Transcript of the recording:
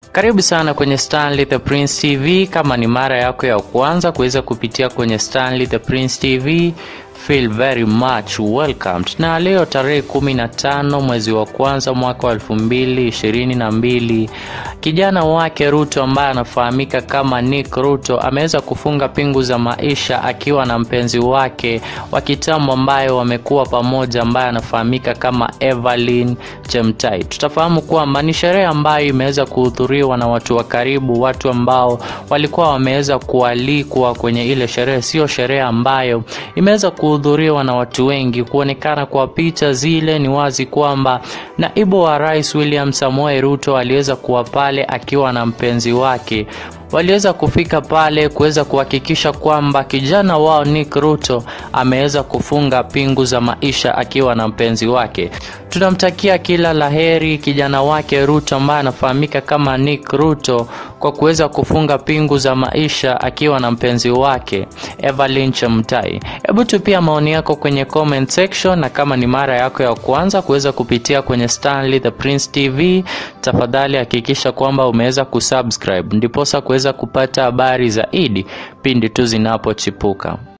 Karibu sana kwenye Stanley the Prince TV. Kama ni mara yako ya kwanza kuweza kupitia kwenye Stanley the Prince TV, feel very much welcomed. Na leo tarehe kumi na tano mwezi wa kwanza mwaka wa elfu mbili ishirini na mbili kijana wake Ruto ambaye anafahamika kama Nick Ruto ameweza kufunga pingu za maisha akiwa na mpenzi wake wa kitambo ambaye wamekuwa pamoja ambaye anafahamika kama Evelyn Chemtai. Tutafahamu kwamba ni sherehe ambayo imeweza kuhudhuriwa na watu wa karibu, watu ambao walikuwa wameweza kualikwa kwenye ile sherehe. Sio sherehe ambayo imeweza kuhudhuriwa na watu wengi. Kuonekana kwa picha zile, ni wazi kwamba naibu wa rais William Samoei Ruto aliweza kuwa pale akiwa na mpenzi wake waliweza kufika pale kuweza kuhakikisha kwamba kijana wao Nick Ruto ameweza kufunga pingu za maisha akiwa na mpenzi wake. Tunamtakia kila laheri kijana wake Ruto ambaye anafahamika kama Nick Ruto kwa kuweza kufunga pingu za maisha akiwa na mpenzi wake Evelyn Chemtai. Hebu tupia maoni yako kwenye comment section, na kama ni mara yako ya kwanza kuweza kupitia kwenye Stanley the Prince TV, tafadhali hakikisha kwamba umeweza kusubscribe ndiposa kuweza kupata habari zaidi pindi tu zinapochipuka.